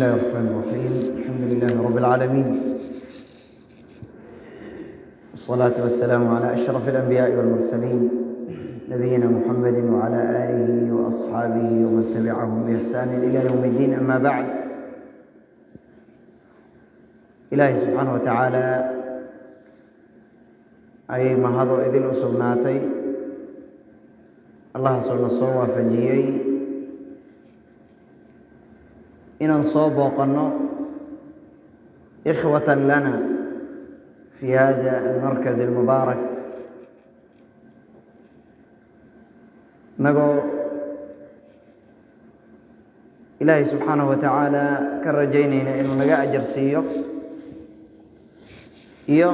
الله الرحمن الرحيم الحمد لله رب العالمين والصلاة والسلام على أشرف الأنبياء والمرسلين نبينا محمد وعلى آله وأصحابه ومن تبعهم بإحسان إلى يوم الدين أما بعد إلهي سبحانه وتعالى ayay mahado idil u sugnaatay allahaasoo na soo waafajiyey inaan soo booqanno ikhwatan lana fi hada almarkaz almubaarak inagoo ilaahay subxaanahu wa tacaala ka rajaynayna inuu naga ajar siiyo iyo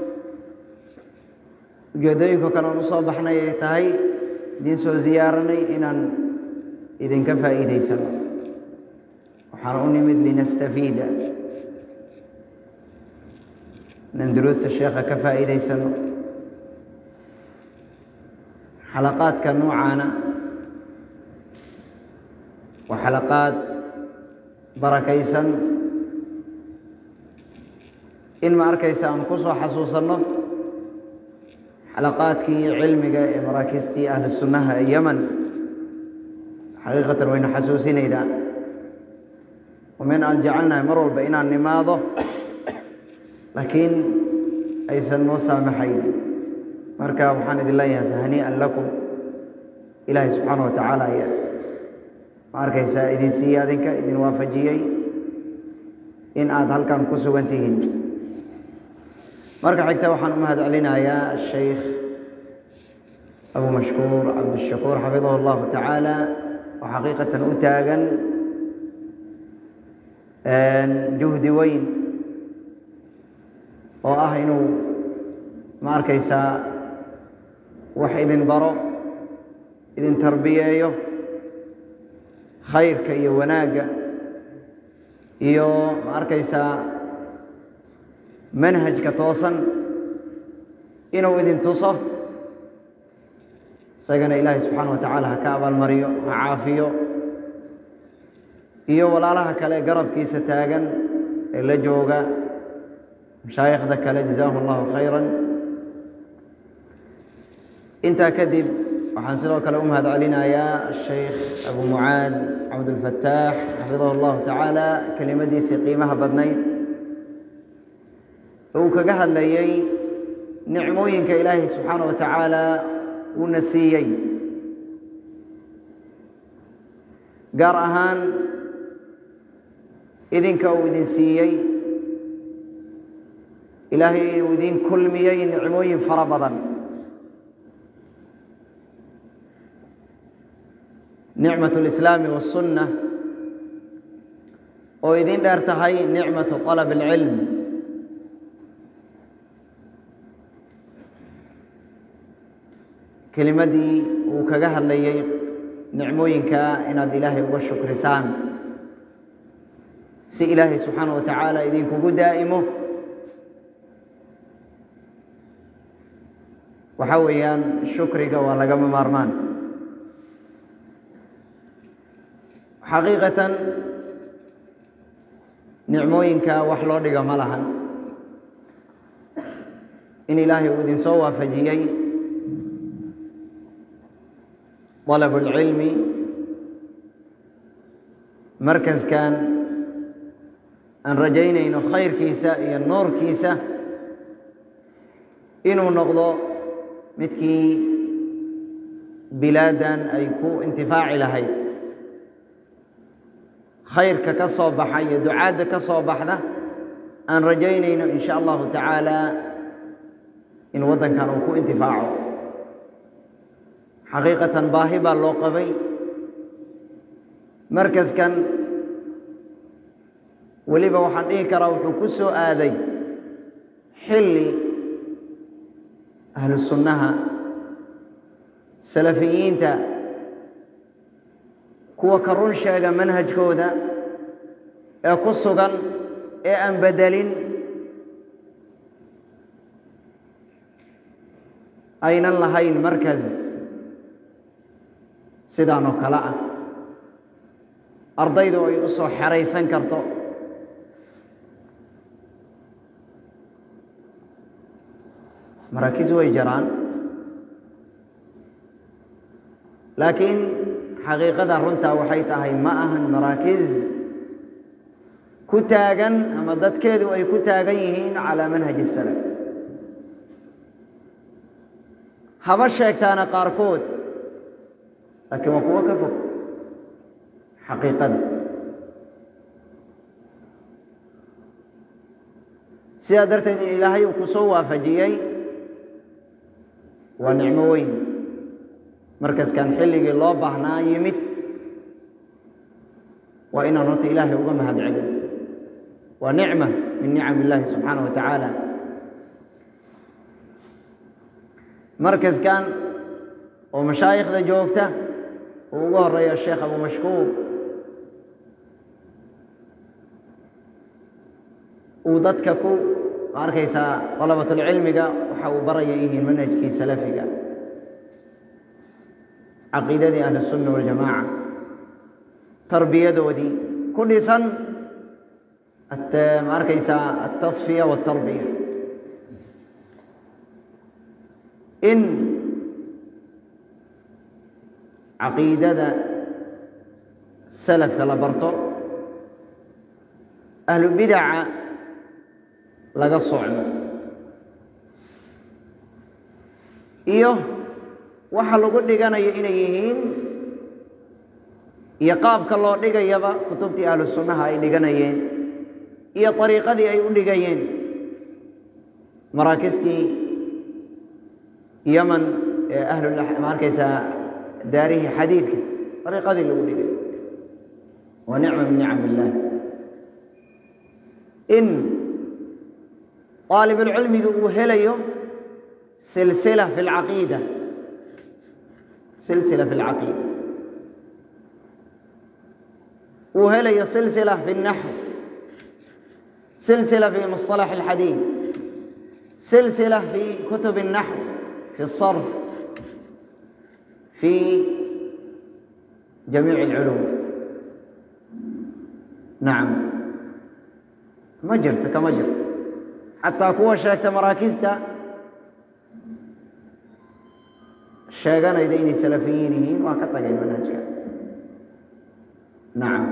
ujeedooyinka kale aan u soo baxnay ay tahay idiin soo ziyaaranay inaan idinka faa'iidaysano waxaan u nimid linastafiida inaan duruusta sheekha ka faa'iidaysano xalaqaadka noocaana waa xalaqaad barakaysan in ma arkaysa aan ku soo xasuusanno xalaqaadkii cilmiga ee maraakiistii ahlu sunnaha ee yeman xaqiiqatan wayna xasuusinaydaa wamin aan jecelnahay mar walba inaan nimaado laakiin aysan noo saamaxayn marka waxaan idin leeyahay fahanii'an lakum ilaahay subxaana wa tacaala ayaa ma arkaysaa idin siiyey adinka idin waafajiyey in aad halkan ku sugan tihiin marka xigta waxaan u mahad celinayaa asheykh abu mashkuur cabdishakuur xafidahu allahu tacaala oo xaqiiqatan u taagan juhdi weyn oo ah inuu ma arkaysaa wax idin baro idin tarbiyeeyo khayrka iyo wanaagga iyo ma arkaysaa manhajka toosan inuu idin tuso isagana ilaahay subxaana wa tacaala ha ka abaalmariyo ha caafiyo iyo walaalaha kale garabkiisa taagan ee la jooga mashaayikhda kale jazaahum allahu khayran intaa kadib waxaan sidoo kale u mahad celinayaa asheykh abu mucaad cabdulfataax xafidahu allahu tacaala kelimadiisii qiimaha badnayd uu kaga hadlayey nicmooyinka ilaahay subxaana wa tacaala uuna siiyey gaar ahaan idinka uu idin siiyey ilaahay uu idin kulmiyey nicmooyin fara badan nicmat اlislaami waالsunna oo idin dheer tahay nicmatu طalab اlcilm kelimadii uu kaga hadlayey nicmooyinka inaad ilaahay uga shukrisaan si ilaahay subxaana wa tacaala idinkugu daa'imo waxaa weeyaan shukriga waa lagama maarmaan xaqiiqatan nicmooyinka wax loo dhiga ma lahan in ilaahay uu idinsoo waafajiyey طلب العلم markaskan aan rajaynayno khayrkiisa iyo nuurkiisa inuu noqdo midkii bilaadan ay ku intifaaci lahayd khayrka ka soo baxa iyo ducaadda ka soo baxda aan rajaynayno in sha allahu tacaala in waddankan uu ku intifaaco xaqiiqatan baahi baa loo qabay markaskan weliba waxaan dhihi karaa wuxuu ku soo aaday xilli ahlu sunnaha salafiyiinta kuwa ka run sheega manhajkooda ee ku sugan ee aan bedelin aynan lahayn markas sidaan oo kale ah ardaydu ay u soo xeraysan karto maraakiis way jaraan laakiin xaqiiqada runtaa waxay tahay ma ahan maraakiis ku taagan ama dadkeedu ay ku taagan yihiin calaa manhaji salaf haba sheegtaana qaarkood laakiin waa kuwo ka fog xaqiiqada sidaa darteed in ilaahay uu ku soo waafajiyey waa nicmo weyn markaskan xilligii loo baahnaa yimid waa inaan horta ilaahay uga mahad celin waa nicma min nicam illaahi subxaanaه wa tacaala markaskan oo mashaayikhda joogta uu ugu horeeya sheekh abu mashkuur uu dadka ku ma arkaysaa dalabatulcilmiga waxa uu baraya yihiin manhajkii salafiga caqiidadii ahli الsunna waاljamaaca tarbiyadoodii ku dhisan ma arkaysaa altasfiya wاltarbiya in caqiidada salafka la barto ahlu bidaca laga socdo iyo waxa lagu dhiganayo inay yihiin iyo qaabka loo dhigayaba kutubtii ahlu sunnaha ay dhiganayeen iyo ariiqadii ay u dhigayeen maraakistii yaman ee ahlu ma arkaysaa daarihii xadiidka ariiqadii lagu dhigay waa nicma min nicam illaah in aalibulcilmiga uu helayo silsila fi lcaqiida silsila fi lcaqiida uu helayo silsila fi اnaxw silsila fi musطalax اlxadiid silsila fi kutub الnaxw fi الصarf fi jamiic اlculuum nacam ma jirto kama jirto xataa kuwa sheegta maraakista sheeganayda inay salafiyiin yihiin waa ka tageen manhajka nacam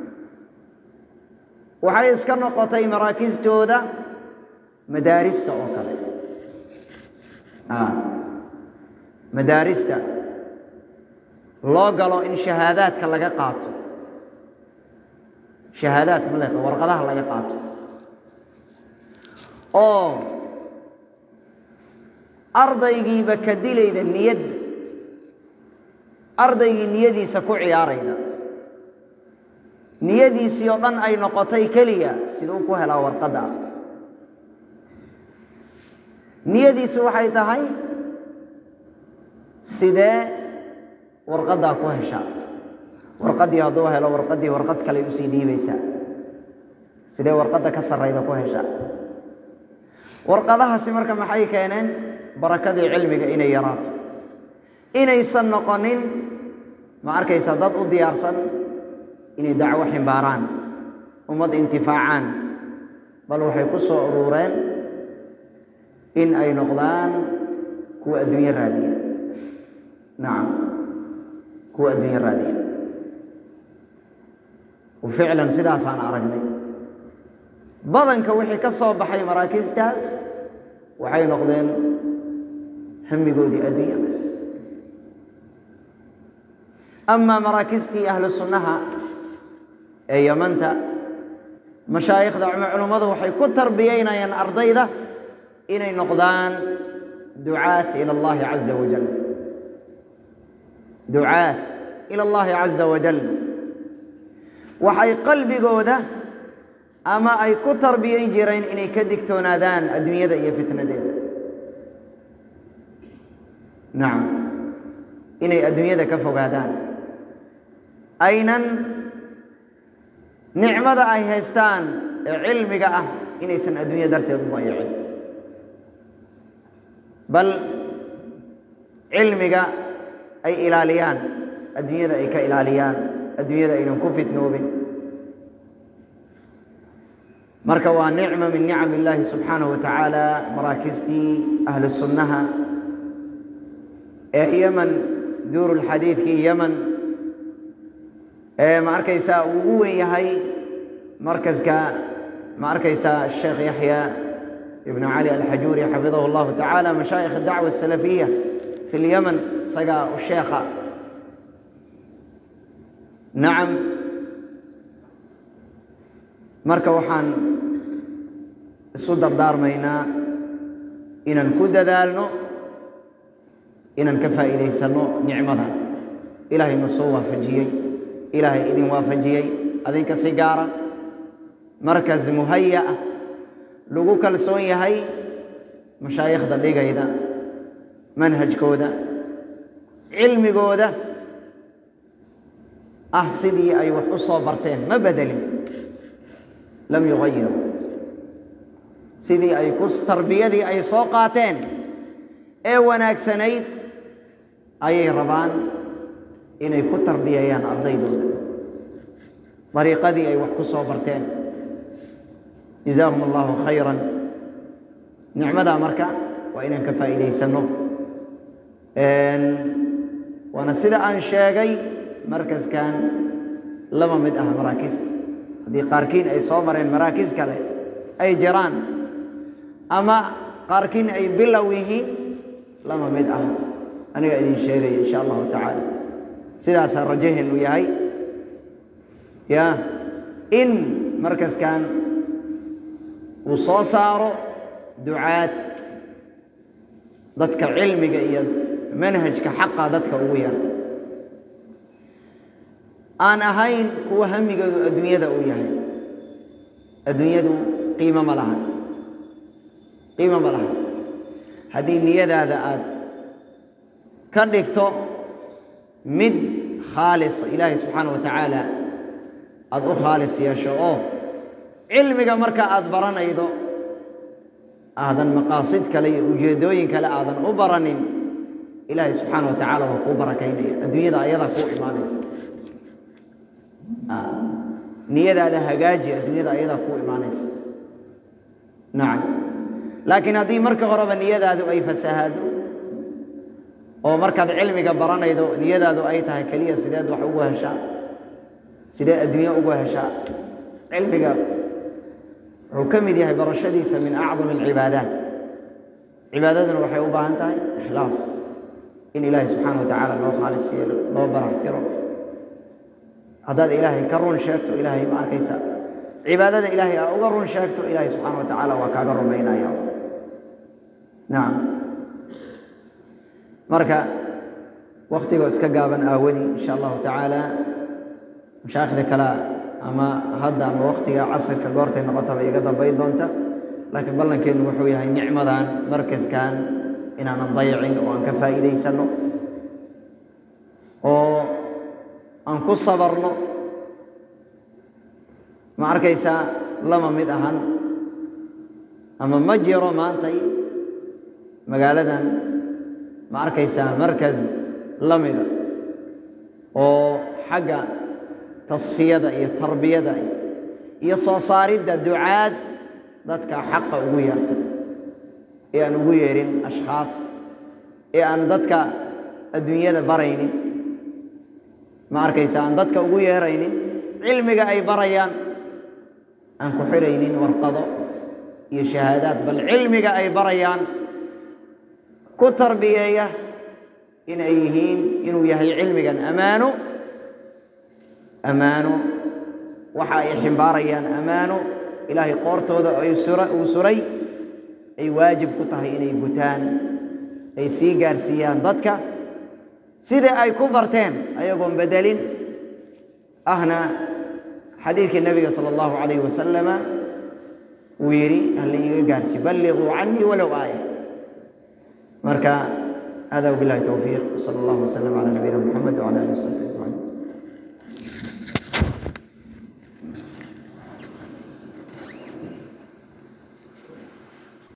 waxay iska noqotay maraakistooda madaarista oo kale madaarista loo galo in shahaadaadka laga qaato shahaadaad ma le warqadaha laga qaato oo ardaygiiba ka dilayda niyad ardaygii niyadiisa ku ciyaarayda niyadiisii oo dhan ay noqotay keliya siduu ku helaa warqadda niyadiisi waxay tahay sidee warqaddaa ku heshaa warqaddii hadduu helo warqaddii warqad kale usii dhiibaysaa sidee warqadda ka sarrayda ku heshaa warqadahaasi marka maxay keeneen barakadii cilmiga inay yaraato inaysan noqonin ma arkaysa dad u diyaarsan inay dacwo ximbaaraan ummad intifaacaan bal waxay ku soo uruureen in ay noqdaan kuwa adduunyo raadiya nacam kuwa adduunyo raadiya ficlan sidaasaan aragnay badanka wixii ka soo baxay maraakiistaas waxay noqdeen hamigoodii adduunya bas amaa maraakistii ahlu sunnaha ee yamanta mashaayikhda culummadu waxay ku tarbiyeynayaan ardayda inay noqdaan ducaat ila allahi caza wajal ducaat ila allahi caza wajal waxay qalbigooda ama ay ku tarbiyayn jireen inay ka digtoonaadaan adduunyada iyo fitnadeeda nacam inay adduunyada ka fogaadaan aynan nicmada ay haystaan ee cilmiga ah inaysan adduunya darteed u dayicin bal cilmiga ay ilaaliyaan adduunyada ay ka ilaaliyaan adduunyada aynan ku fitnoobin marka waa nicma min nicam illaahi subxaanahu wa tacaala maraakistii ahlu sunnaha ee yeman duurulxadiidkii yeman ee ma arkaysaa uu ugu wen yahay markaska ma arkaysaa sheekh yaxya ibnu cali alxajuuri xafidahu allahu tacaala mashaayikh dacwa asalafiya fi lyeman isagaa u sheekha nacam marka waxaan isu dardaarmaynaa inaan ku dadaalno inaan ka faa'iidaysanno nicmada ilaahay na soo waafajiyey ilaahay idin waafajiyey adinka si gaara markas muhaya ah lagu kalsoon yahay mashaayikhda dhigayda manhajkooda cilmigooda ah sidii ay wax u soo barteen ma bedelin lam yugayiru sidii ay ku tarbiyadii ay soo qaateen ee wanaagsanayd ayay rabaan inay ku tarbiyeeyaan ardaydooda dariiqadii ay wax ku soo barteen jazaahum allahu khayran nicmadaa marka waa inaan ka faa'iidaysanno waana sida aan sheegay markaskan laba mid ah maraakista haddii qaarkiin ay soo mareen maraakis kale ay jiraan ama qaarkiin ay bilow yihiin laba mid ah aniga idin sheegaya insha allahu tacaala sidaasaa rajaheenu yahay ya in markaskan uu soo saaro ducaad dadka cilmiga iyo manhajka xaqa dadka ugu yeerta aan ahayn kuwa hamigoodu adduunyada uu yahay adduunyadu qiimo ma laha qiimo ma laha haddii niyadaada aad ka dhigto mid khaalis ilaahay subxaana wa tacaala aada u khaalis yeesho oo cilmiga marka aada baranaydo aadan maqaasid kale iyo ujeeddooyin kale aadan u baranin ilaahay subxaana wa tacaala waa kuu barakaynaya adduunyada ayadaa kuu imaanaysa niyadaada hagaaji adduunyada ayadaa kuu imaanaysa nacam laakiin haddii marka horeba niyadaadu ay fasahaado oo markaad cilmiga baranaydo niyadaadu ay tahay keliya sideed wax ugu heshaa sidee adduunye ugu heshaa cilmiga wuxuu ka mid yahay barashadiisa min acdam alcibaadaat cibaadaduna waxay u baahan tahay ikhlaas in ilaahay subxaana wa tacaala loo khaalis yeelo loo baraxtiro haddaad ilaahay ka run sheegto ilaahay ma arkaysa cibaadada ilaahay aa uga run sheegto ilaahay subxaana wa tacaala waa kaaga rumaynaya nacam marka waktigoo iska gaaban aawadii insha allahu tacaala mashaayikhda kale ama hadda ama waktiga casirka goortay noqotaba iga dambayn doonta laakiin ballankeennu wuxuu yahay nicmadan markaskan inaanan dayacin oo aan ka faa'iidaysanno oo aan ku sabarno ma arkaysaa lama mid ahan ama ma jiro maantay magaaladan ma arkaysaa markas la mida oo xagga tasfiyada iyo tarbiyada iyo soo saaridda ducaad dadka xaqa ugu yeerta ee aan ugu yeerin ashkhaas ee aan dadka adduunyada baraynin ma arkaysa aan dadka ugu yeeraynin cilmiga ay barayaan aan ku xiraynin warqado iyo shahaadaad bal cilmiga ay barayaan ku tarbiyeeya inay yihiin inuu yahay cilmigan ammaano ammaano waxa ay ximbaarayaan ammaano ilaahay qoortooda uu suray ay waajib ku tahay inay gutaan ay sii gaarsiiyaan dadka sidai ay ku barteen ayagoon bedelin ahna xadiidkii nebiga sala allahu calayh wasalama uu yidhi hala iiga gaarsiiyo balliquu canii walow aaya marka hada wabillahi towfiiq wsala allahu wasalam calaa nabiyina muxamed wcala alihi wasaxbi ajmaciin